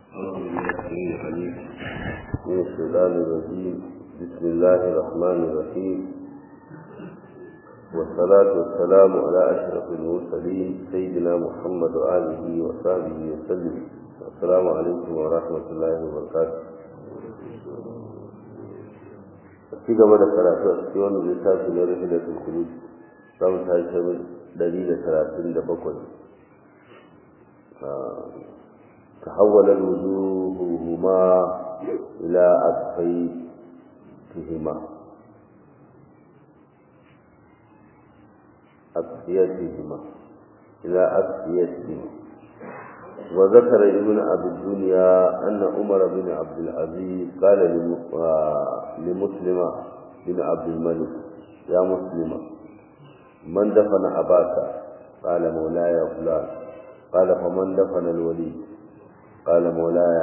من الشيطان الرجيم بسم الله الرحمن الرحيم والصلاة والسلام على أشرف المرسلين سيدنا محمد وآله وصحبه وسلم السلام عليكم ورحمة الله وبركاته ci gaba da karatu a cikin wani littafi na rahilatul kulus za mu tashi dari da talatin da bakwai تحول وجوههما إلى أكفيتهما أكفيتهما إلى أكفيتهما وذكر ابن أبي الدنيا أن عمر بن عبد العزيز قال لمسلم بن عبد الملك يا مسلم من دفن أباك قال مولاي فلان قال فمن دفن الولي قال مولاي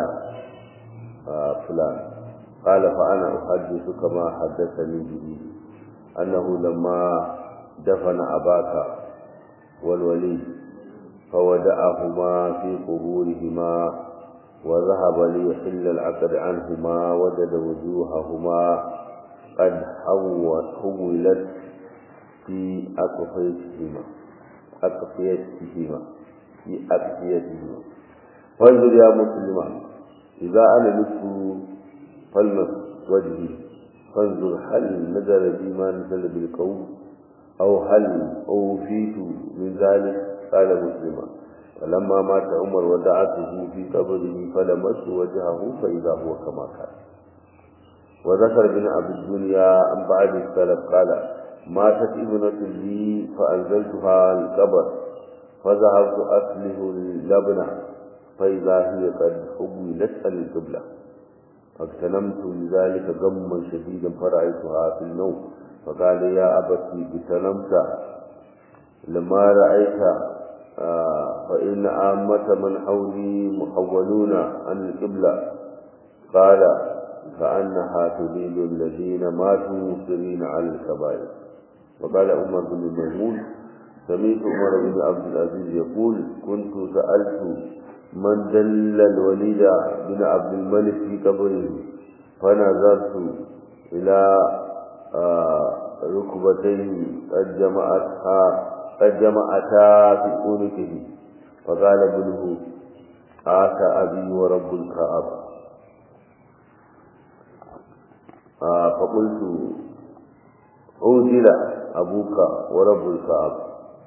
فلان قال فأنا أحدثك ما حدثني به أنه لما دفن أباك والولي فودعهما في قبورهما وذهب ليحل العقد عنهما وجد وجوههما قد حولت في أقفيتهما أقفيتهما في أقفيتهما فانظر يا مسلمان إذا أنا لست فلمس وجهي فانظر هل نزل بي ما نزل بالقوم أو هل أوفيت من ذلك قال مسلما فلما مات عمر ودعته في قبره فلمس وجهه فإذا هو كما كان وذكر ابن أبي الدنيا عن بعد السلف قال ماتت ابنة لي فأنزلتها القبر فذهبت أسله اللبنة فإذا هي قد حولت القبلة فاغتنمت لذلك غما شديدا فرأيتها في النوم فقال يا أبتي اغتنمت لما رأيت آه فإن عامة من حولي محولون عن القبلة قال كأنها تريد الذين ماتوا مصرين على الكبائر وقال عمر بن ميمون سمعت عمر بن عبد العزيز يقول كنت سألت من دل الوليد بن عبد الملك في قبره فنظرت إلى آه ركبتيه قد جمعتها قد جمعتا في عنقه فقال ابنه آت أبي ورب الكعبة آه فقلت أوزل أبوك ورب الكعبة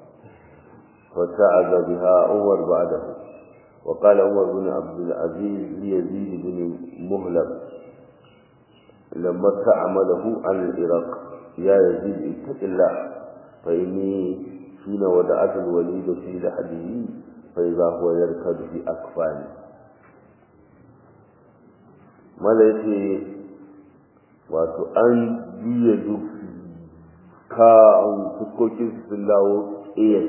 فتعذ بها عمر بعده وقال عمر بن عبد العزيز ليزيد بن مهلب لما استعمله عن العراق يا يزيد اتق الله فإني حين ودعت الوليد في لحده فإذا هو يركض في أكفاني mala yace wato an juya duk ka an fuskokin sun dawo iya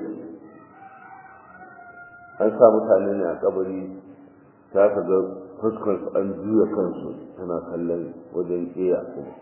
an sa mutane ne a kabari ta ka ga fuskar su an juya kansu tana kallon wajen iya kuma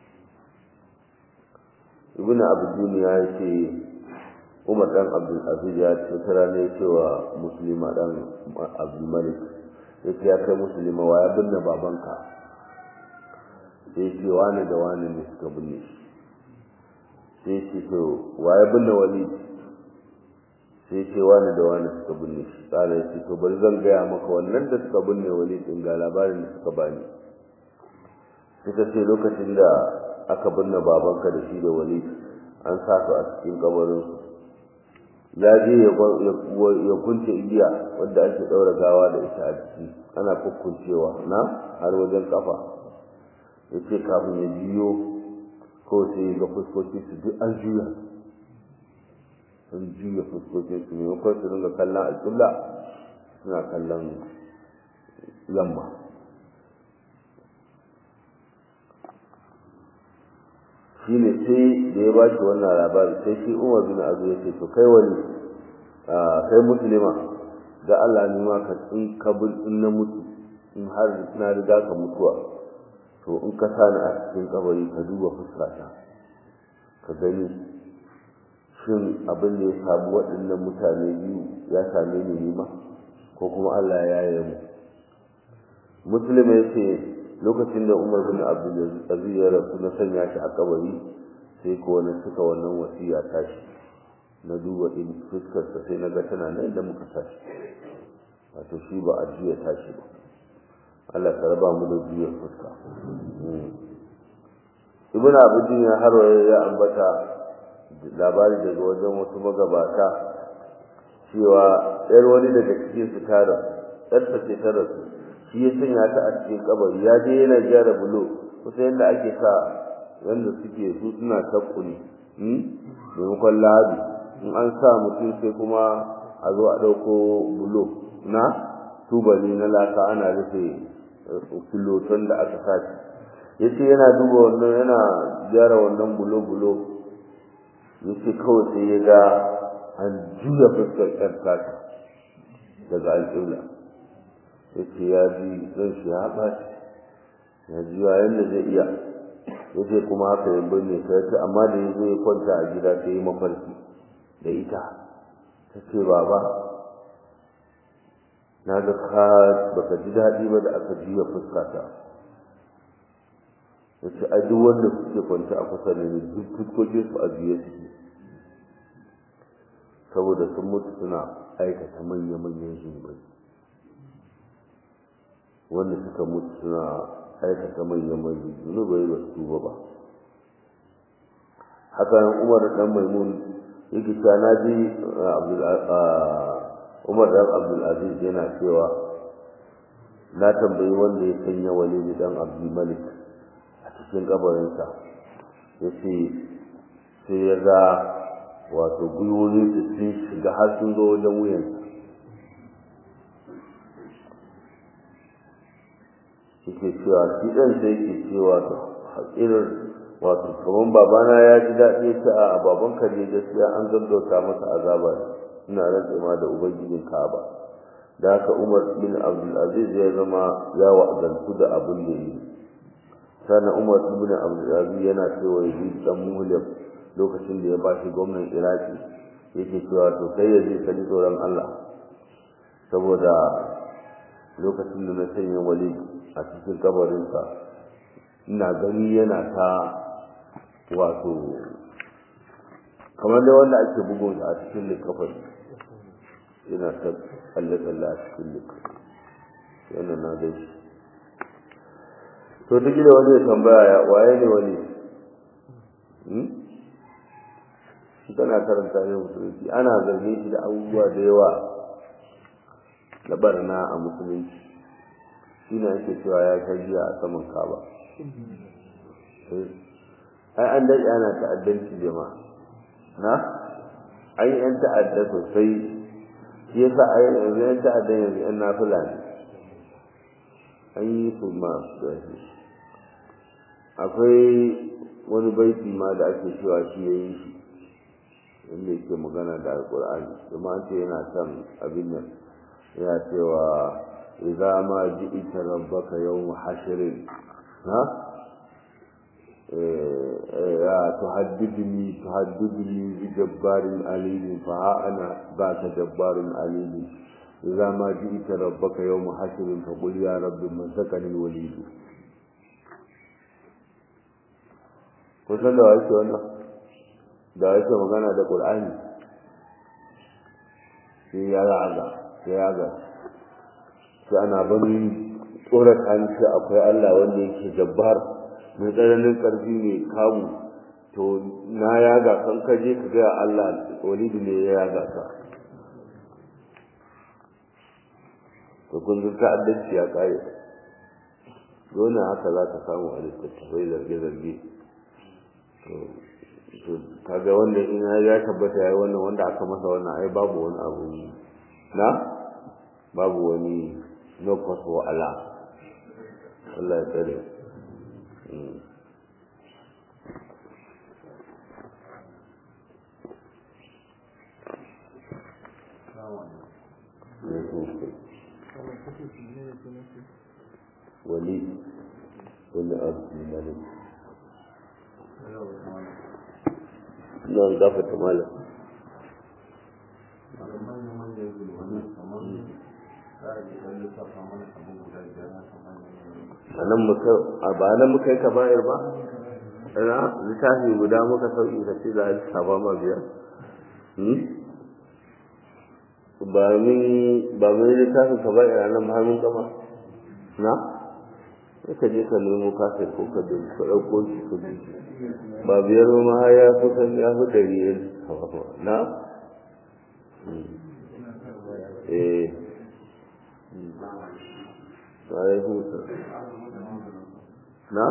ibn abu duniya ya ce umar dan abdul aziz ya ce tara ne cewa musulma dan abdul malik ya ce ya kai musulma wa ya binne babanka sai ce wani da wani ne suka binne shi sai ce to wa ya binne wali sai ce wani da wani suka binne shi tsara ya ce to bari zan gaya maka wannan da suka binne wali din ga labarin da suka bani suka ce lokacin da aka binne babanka da shi da wali an sa su a cikin kabarin ya je ya kunce igiya wadda ake ɗaura gawa da ita a ciki ana kukkuncewa na har wajen kafa ya ce kafin ya jiyo ko sai ga fuskoki su duk an juya sun juya fuskokin su maimakon su dinga kallon alƙibla suna kallon yamma shi ne sai da ya ba shi wannan labari sai shi umar bin azu ya ce to kai wani kai musulma da Allah ne ma ka in ka in na mutu in har na riga ka mutuwa to in ka sani a cikin kabari ka duba fuskata ka gani shin abin da ya samu waɗannan mutane biyu ya same ni nima ko kuma Allah ya yi mu muslim ya ce lokacin da umar bin abdulaziz ya rasu na sanya shi a kabari sai ko wani suka wannan wasiya tashi na duba din fuskarsa sai na ga tana nan da muka tashi wato shi ba a juya tashi ba Allah ka raba mu da juyar fuska ibn abudin ya harwaye ya ambata labari daga wajen wasu magabata cewa yar wani daga cikin su tara ɗarsa ce ta rasu shi ya sanya ta a cikin kabari ya je yana gyara bulo kusa yadda ake sa wanda suke su suna takkuni maimakon labi in an sa mutum sai kuma a zo a ɗauko bulo na tubali na laka ana rufe filoton da aka sace ya ce yana duba wannan yana gyara wannan bulo-bulo ya ce kawai sai ya ga an juya fuskar ƴan tata daga alƙibla ya ce ya ji zan shi ya ɓaci ya ji yadda zai iya ya ce kuma haka ya binne ta ce amma da ya zo ya kwanta a gida ta yi mafarki da ita ta ce baba na ga ka baka ji daɗi ba da aka juya fuskata ya ce a duk wanda suke kwanci a kusa da ni duk fuskokin su a juye suke saboda sun mutu suna aikata manya-manyan zunubai wanda suka mutu suna aikata manya-manyan zunubai ba su tuba ba haka umar dan maimun yake cewa na ji umar dan abdulaziz yana cewa na tambayi wanda ya sanya walidi dan abdul malik a cikin kabarinsa ya ce sai ya ga wato gwiwoyi su sun shiga har sun zo wajen wuyansa yake cewa shi ɗan sai yake cewa irin wato kamar babana ya ji daɗi ta a baban ka ne gaskiya an gaggauta masa azaba ina rantsa ma da ubangijin Ka'aba da haka Umar bin Abdul Aziz ya zama ya wa'azantu da abin da yi sannan Umar bin Abdul Aziz yana cewa yi dan mulim lokacin da ya bashi gwamnan Iraki yake cewa to kai ya je ka ji tsoron Allah saboda lokacin da na sanya wali a cikin kabarinsa ina gani yana ta wato kamar da wanda ake bugun a cikin likafin yana ta tsalle-tsalle a cikin likafin yana na gaishe to duk da wani ya tambaya ya waye ne wani shi tana karanta ne musulunci ana zarge shi da abubuwa da yawa da barna a musulunci shi ne ake cewa ya tarbiya a saman kaba ai an daɗe ana ta'addanci jama'a na an yi 'yan ta'adda sosai shi yasa a yi yanzu 'yan ta'adda yanzu 'yan nafila ne an yi su ma da shi akwai wani baiti ma da ake cewa shi ya yi shi wanda yake magana da alƙur'ani kuma an ce yana son abin nan yana cewa idza ma ji'ita rabbaka yawm hashrin ha ya tuhaddidni tuhaddidni bi jabbarin alim fa ha ana baka jabbarun alim idza ma ji'ita rabbaka yawm hashrin fa qul ya rabbi man sakani walid ko san da wace wannan da yake magana da qur'ani sai ya raga sai ya ga sai ana bani tsorata ni sai akwai Allah wanda yake jabbar mai tsananin ƙarfi mai kamu to na yaga kan kaje ka ga Allah walidu ne ya yaga ka to kun ga ta'addanci ya kare dole haka za ka samu a littattafai zarge-zarge to kaga wanda in ya tabbata yayi wannan wanda aka masa wannan ai babu wani abu na babu wani no cause wa Allah Allah ya tsare wali wani abu malik nan gafata malam anan muka a ba nan muka yi kaba'ir ba ina littafi guda muka sauki ka ce za a saba ma biyar ba min ba min littafin kaba'ir a nan har mun gama na ka je ka nemo kafin ko ka da ka ɗauko shi ka bi ba biyar ma har ya kusan ya fi ɗari yin na eh alaikum na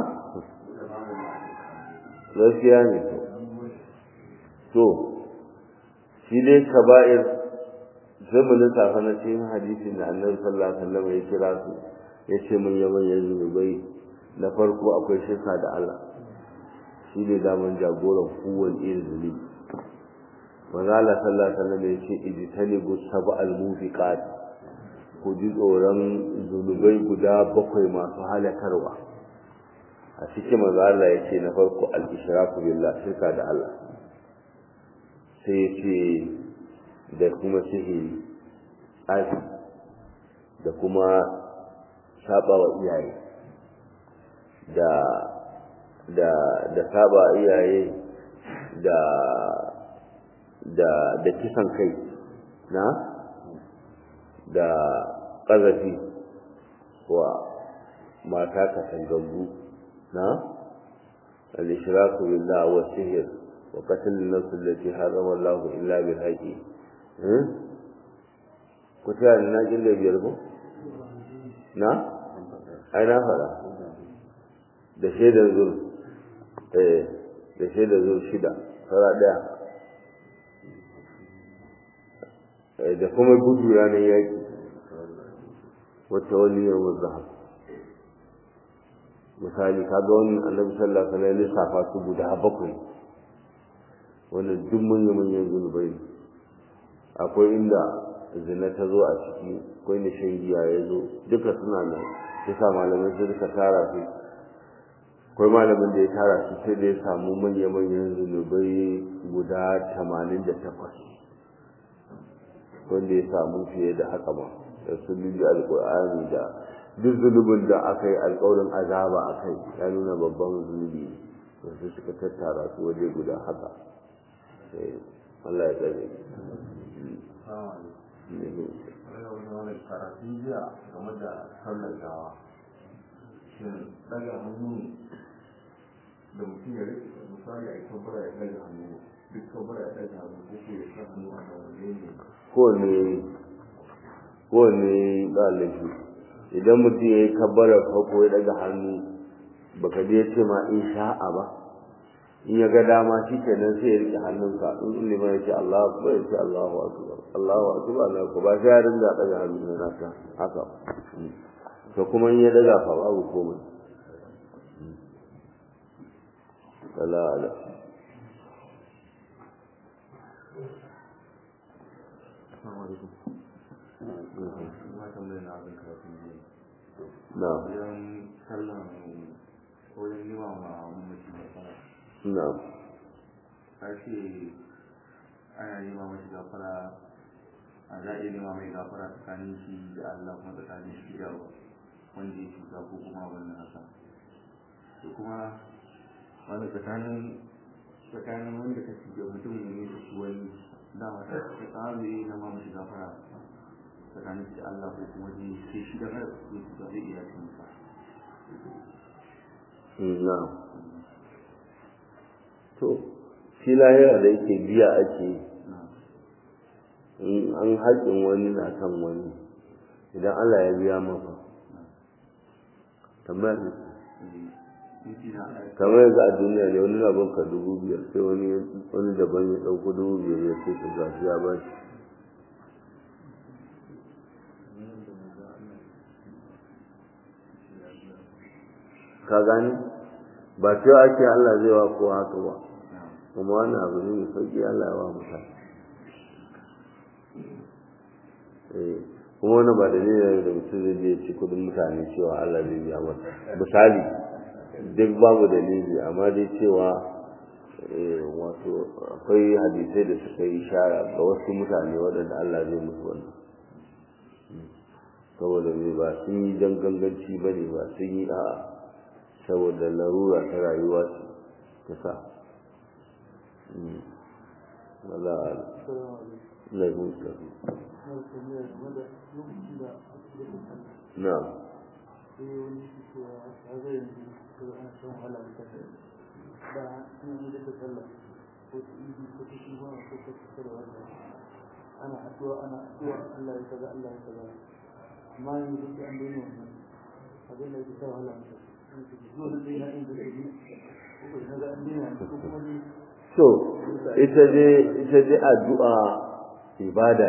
gaskiya ne to shi dai kaba'ir sai mu lissafa na cikin hadisin da annabi sallallahu alaihi wasallam ya kira su ya ce mun yi manyan zunubai na farko akwai shirka da Allah shi ne daman jagoran kowane irin zunubi manzo Allah sallallahu alaihi wasallam ya ce ijtanibu sab'al mubiqat ku ji tsoron zunubai guda bakwai masu halakarwa a cikin manzo Allah ya ce na farko al-ishraku billah shirka da Allah sai ya ce da kuma sihiri tsafi da kuma saba wa iyaye da da da saba iyaye da da da kisan kai na da ƙazafi wa mata katangambu na al-ishraku billah wa sihr wa qatl an-nafs allati harama Allah illa bil haqqi eh ko ta na jin da biyar ko na ai na fara da shaidar zur eh da shaidar zur shida fara daya da kuma gudu ranar yaƙi wata wani yawon zahab misali kaga wani annabi sallallahu alaihi wasallam lissafa su guda bakwai wannan duk manyan manyan zunubai ne akwai inda zina ta zo a ciki akwai inda shan giya ya zo duka suna nan yasa malamai sai suka tara su akwai malamin da ya tara su sai da ya samu manya manyan zunubai guda tamanin da takwas wanda ya samu fiye da haka ma da sun bi alƙur'ani da duk zunubin da aka yi alƙawarin azaba a kai ya nuna babban zunubi ne sai suka tattara su waje guda haka Allah ya tsare karatun jiya game da sallar gawa shin daga hannu da mutum ya rike misali a yi kabbara ya daga hannu duk kabbara ya daga hannu ko ko ya sa hannu a da wani ne kowane kowane ba laifi idan mutum ya yi kabbara farko ya daga hannu baka je ce ma in sha'a ba in ya ga dama shi kenan sai ya rike hannunka in liman ya ce Allah akbar ya ce Allahu akbar Allahu akbar Allah ko ba sai ya ringa daga hannu na ta haka to kuma in ya daga fa babu komai sala ala na wajen sallan wajen nima ma mamaci da fara na ake ana nema mashi gafara a za a iya nema mai gafara tsakanin shi da Allah kuma tsakanin shi da wanda ya cuta ko kuma wannan haka to kuma wani tsakanin tsakanin wanda ka cuta mutum ne da shi wani dama ta ta tsari na ma mashi gafara tsakanin shi da Allah ko kuma ji sai shi da mara su cuta zai iya cin sa na to shi lahira da yake biya ake in an haƙin wani na kan wani idan Allah ya biya maka tambayar ne kamar yanzu a duniya ne wani labon ka dubu biyar sai wani wani daban ya ɗauko dubu biyar ya ce ka gashi ya ba shi ka gani ba cewa ake Allah zai wa ko haka ba kuma wani abu ne mai sauki Allah ya wa mutane kuma wani ba dalilin da mutum zai je ci kudin mutane cewa Allah zai biya masa misali duk babu dalili amma dai cewa wato akwai hadisai da suka yi shara ga wasu mutane waɗanda Allah zai musu wannan saboda mai ba sun yi don ganganci ba ne ba sun yi a saboda larura ta rayuwa ta sa wala laifin sabu na ana addu'a ana addu'a Allah ya kaza Allah ya kaza amma yanzu duk an daina wannan abin da yake kawo Allah zuwa da dai na inda zai yi ko da ga an daina ko kuma ni so ita dai ita dai addu'a ibada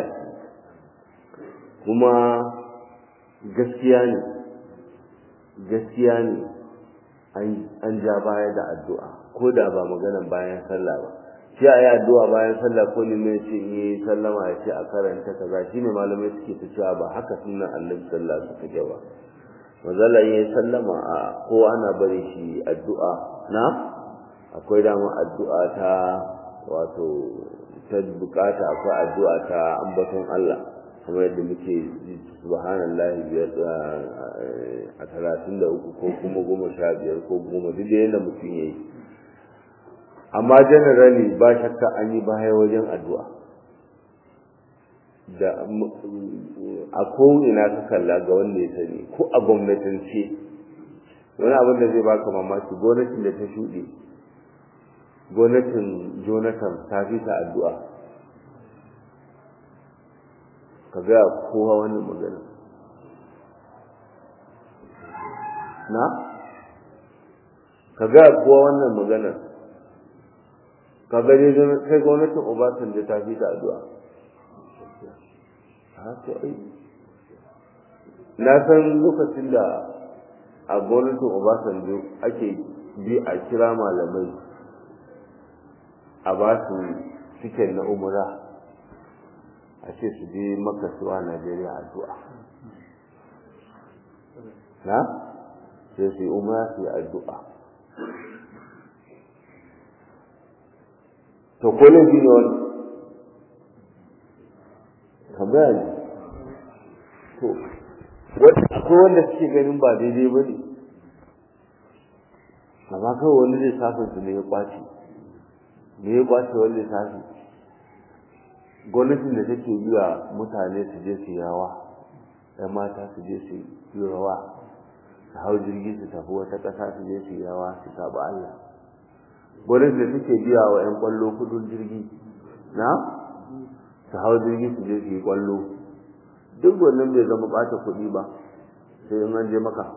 kuma gaskiya ne gaskiya ne an ja baya da addu'a ko da ba maganan bayan sallah ba shi a yi addu'a bayan sallah ko ne mai ce yi sallama ya ce a karanta kaza shi ne malamai suke ta cewa ba haka sunan annabi sallah su take ba mazala yi sallama a ko ana bari shi addu'a na akwai dama addu'a ta wato ta bukata akwai addu'a ta ambaton Allah kamar yadda muke subhanallahi biyar a talatin da uku ko kuma goma sha biyar ko goma duk da yadda mutum ya yi amma generally ba shakka an yi baya wajen addu'a da a ko'ina ka kalla ga wanda ya sani ko a gwamnatance wani abin da zai baka mamaki gwamnatin da ta shuɗe gwamnatin jonathan ta fi ta addu'a ka ga kowa wani magana na ka ga kowa wannan maganar ka gani sai gwamnatin obasanjo ta fi ta addu'a na san lokacin da a gwamnatin obasanjo ake bi a kira malamai a ba su cikin na umura a ce su je makasuwa najeriya addu'a na sai su yi umara su yi addu'a to ko laifi ne wani tambaya ne to akwai wanda suke ganin ba daidai ba ne amma kawai wani lissafin su ne ya kwace me ya kwace wani lissafi gwamnatin da take yi wa mutane su je su yawa ɗan mata su je su yi rawa su hau jirgi su tafi wata ƙasa su je su yawa su taɓa Allah gwamnatin da take biya wa 'yan ƙwallo kudin jirgi na su hau jirgi su je su yi ƙwallo duk wannan bai zama ɓata kuɗi ba sai in an je maka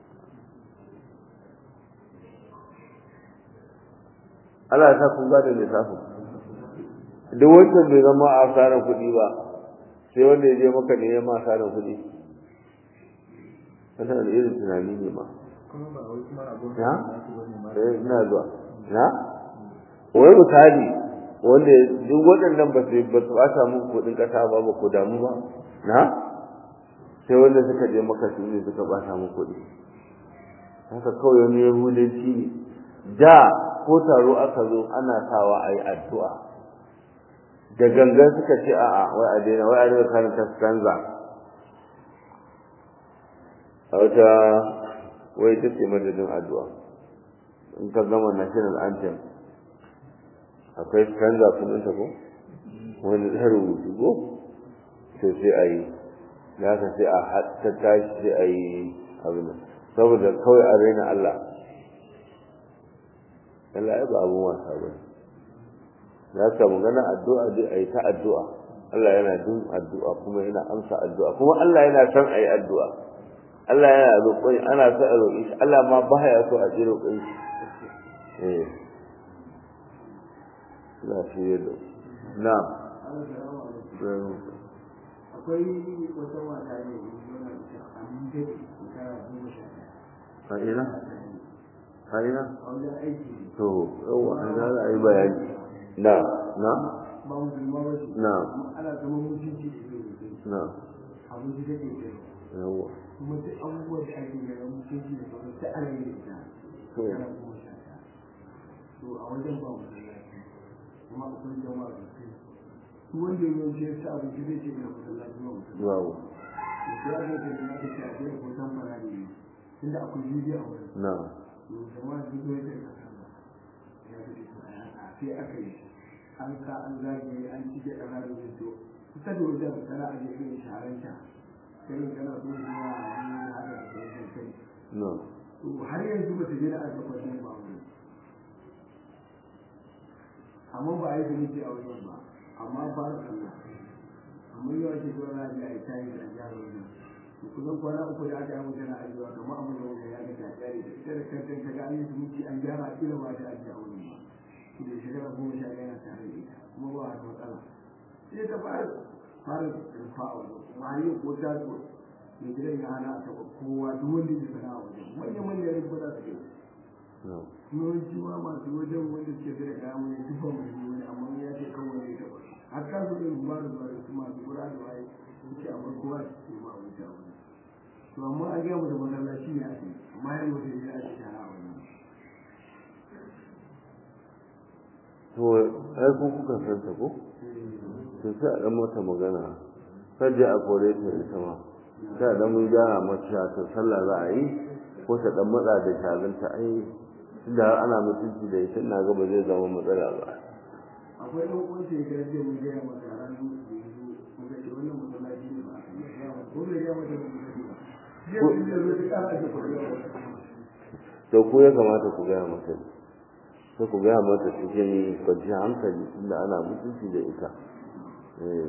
Allah ya sa kun gane lissafin duk wancan bai zama a asarar kuɗi ba sai wanda ya je maka ne ya ma asarar kuɗi wannan da irin tunani ne ma ya eh ina zuwa na wai misali wanda duk waɗannan ba su ba su ɓata muku kuɗin ƙasa ba ba ku damu ba na sai wanda suka je maka su ne suka ɓata muku kuɗi haka kawai wani yahudanci ne da ko taro aka zo ana sawa a yi addu'a da gangan suka ce a'a wai a daina wai a daina karanta stanza a wata wai ta ce madadin addu'a in ka gama national anthem akwai stanza kuma ta ko wani ta rubutu ko to sai a yi da haka sai a ta tashi sai a yi abin saboda kawai a raina Allah Allah ya ba abun wasa ba za ka magana addu'a dai a yi ta addu'a Allah yana jin addu'a kuma yana amsa addu'a kuma Allah yana son a yi addu'a Allah yana roƙon ana so a roƙi shi Allah ma ba ya so a ji roƙon shi eh na shi yadda na akwai wata mata ne a mun dade shekara goma sha a ina a ina a wajen aiki to yawa an za a yi bayani na na ba mu zama ba ce na ana zama mutunci da ke da na abin da take kai yawa kuma duk abubuwan da ake yi na mutunci da sauran ta ana yi da ita to shekara goma sha ɗaya to a wajen ba mu masallaci kuma akwai jama'a da kai duk wanda ya yanke ya ci abinci zai ce ina masallaci ba mutum yawa ya ga da na ta ce a je hoton fara ne tunda akwai bidiyo a wurin na to jama'a duk wani da kasa ya ga da a sai aka yi an ka an zage an cike da rado da to kusa da wajen kana a jefe shahararta kai kana so zuwa ne haka da kai kai na to har yanzu ba ta je da aka kwashe ba wani amma ba a yi zumunci a wajen ba amma ba da Allah amma yau ake zuwa na ji a yi tayi da jihar wajen to kusan kwana uku da aka yi mutu na ajiyewa kamar abin da wajen ya ga ta tsari da ita da kanta ta ga an yi zumunci an gyara a kila ba ta ajiye a wurin ba to da shekara goma sha ɗaya na tare da ita kuma ba wata matsala sai ta fara fara rufa a wajen kuma har yau ko ta zo mai gidan ya hana a taɓa kowa duk wanda ya sana a wajen manya-manyan rikuna su ke na yawanci ma masu wajen wanda suke da kaya mai tufa mai wani amma ya ce kawai ne ta wasu har ka su yin ba da zuwa da su masu kura da waye suke a farko a cikin ma wani ta wani to amma a gaya mata masallaci ne ake amma ya yi wata ne ake tara a wani to ai ku kuka san ta ko to sai a dan mata magana kaje a kore ta ita ma sai a dan mun gyara mata ta sallah za a yi ko ta dan matsa da shaginta ai tunda har ana mutunci da ita na ga ba zai zama matsala ba akwai ɗan uwan shekarar da mun gaya mata ranar da ya zo mun ga ce wannan masallaci ne ba a kan gaya mata ko bai gaya mata da mun gani ba jiya sun je zo ta ƙara ake kwarewa to ko ya kamata ku gaya mata sai ku gaya mata cikin kwanciyar hankali tunda ana mutunci da ita eh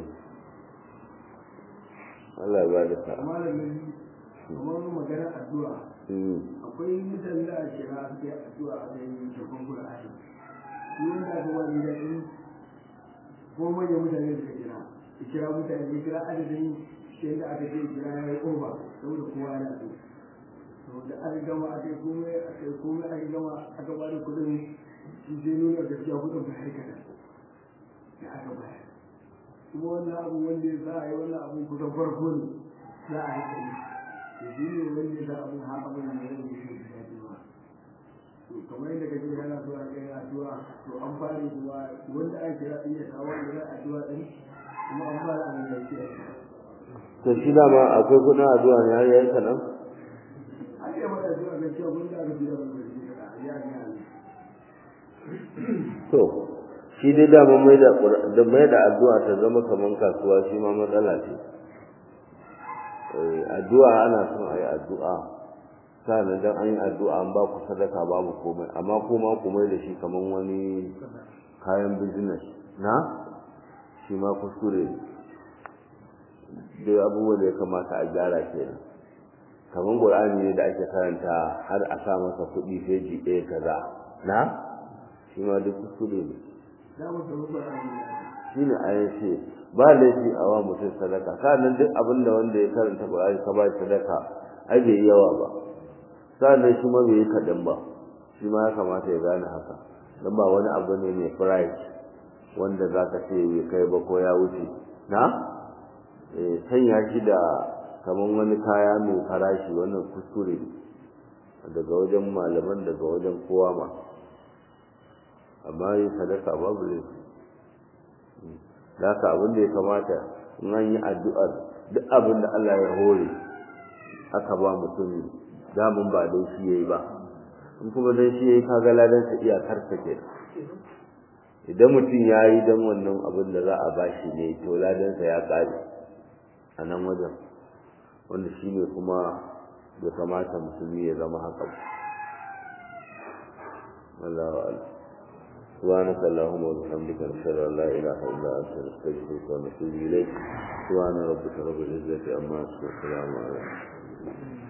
Allah ya ba da sa'a amma da gani kamar magana addu'a Mm. akwai mutane da a kira suke addu'a a yayin shafan Qur'ani shi wanda aka wani da in ko manyan mutane suka kira ya kira mutane ya kira adadin shi da aka ce kira ya yi over saboda kowa yana so to da aka gama aka yi komai aka yi komai aka gama aka ba da kuɗin shi zai nuna gaskiya kuɗin ba harkata da aka bayar kuma wannan abu wanda ya za a yi wannan abu kusan farko ne za a hankali to shi ne wanda ya sa abin har abin da zai yi shi da daɗi ba to kamar yadda kake yana so a kai addu'a to an fara zuwa wanda ake kira din ya kawo wanda zai addu'a din kuma an fara an yi shi to shi dama akwai kudin addu'a ne har yayin kanan an yi mata addu'a ga cewa wanda aka fi da wanda shi da ya ga to shi dai dama mai da Qur- da mai da addu'a ta zama kaman kasuwa shi ma matsala ce eh addu'a ana son a yi addu'a sannan dan an yi addu'a an ba ku sadaka babu komai amma kuma ku mai da shi kaman wani kayan business na shi ma kuskure ne dai abubuwan da ya kamata a gyara kenan kaman qur'ani ne da ake karanta har a sa masa kuɗi feji ɗaya kaza na shi ma duk kuskure ne za mu samu Qur'ani shi ne a yace ba laifi a wa mutum sadaka sannan duk abin da wanda ya karanta qur'ani ka ba shi sadaka ai bai yi yawa ba sannan shi ma bai yi kaɗan ba shi ma ya kamata ya gane haka don ba wani abu ne mai price wanda za ka ce bai kai ba ko ya wuce na Eh, sanya shi da kamar wani kaya mai farashi wannan kuskure ne daga wajen malaman daga wajen kowa ma amma yin sadaka babu laifi da haka abin da ya kamata in an yi addu'ar duk abin da Allah ya hore aka ba mutum damun ba dai shi yayi ba in kuma dan shi yayi kaga ladan sa iyakar ta ke idan mutum ya yi dan wannan abin da za a bashi ne to ladan sa ya kare a nan wajen wanda shi ne kuma bai kamata musulmi ya zama haka ba wallahu a'lam سبحانك اللهم وبحمدك نشهد ان لا اله الا انت نستغفرك ونتوب اليك سبحان ربك رب العزه عما يصفون وسلام على المرسلين